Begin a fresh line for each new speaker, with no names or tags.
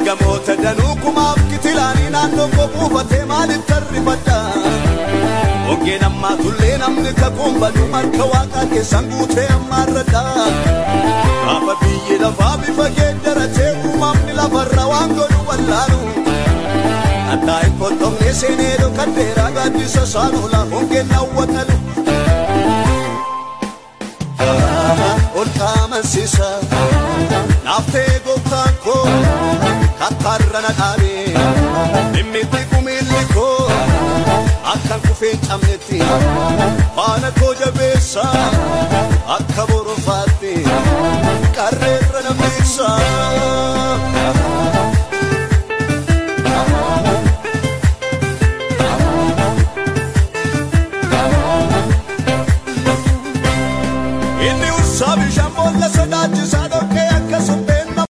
ergamoota danuu kumaaf kitilaanii naannoo koo buufatee maaliif tarrifadha Oggeen ammaa tullee namni kakuun badu harka waaqaa keessan guutee ammaarradha Gaafa biyyi lafaa bifa geeddaratee uumamni lafarra waan godhu wallaalu Addaa hin qottomne seenee dhokadheeraa gaaddisa saanula hongeen hawwatalu ol qaamansiisa naaftee gooftaan koo kakkaarra na dhaabe dhimmitti kumiilli koo akkan kufee hin cabnetti faana koo jabeessa akka borofaatti qarreerra na miiksa